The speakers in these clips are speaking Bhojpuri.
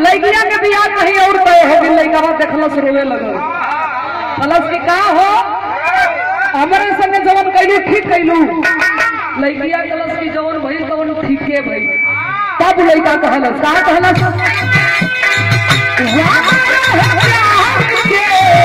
लड़किया के बियाह कहीं और तय हो गई लड़का देखलस रोवे लगल कलस की का हो हमारे संगे जवन कैलू ठीक कैलू लड़किया कलस की जवन भइल तवन ठीके भइल तब लड़का कहलस का कहलस वाह प्यार के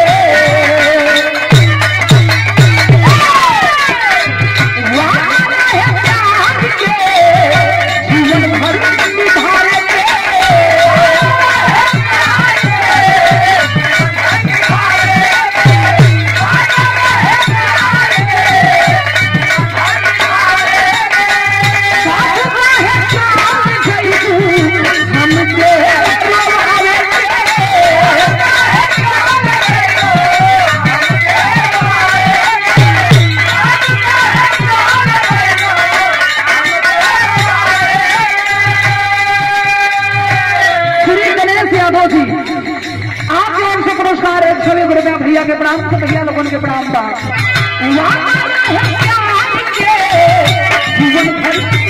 श्री गणेश यादव जी आप लोगों से पुरस्कार एक सौ एक रुपया भैया के प्रणाम से भैया लोगों के प्रणाम था वाह, प्यार के जीवन भर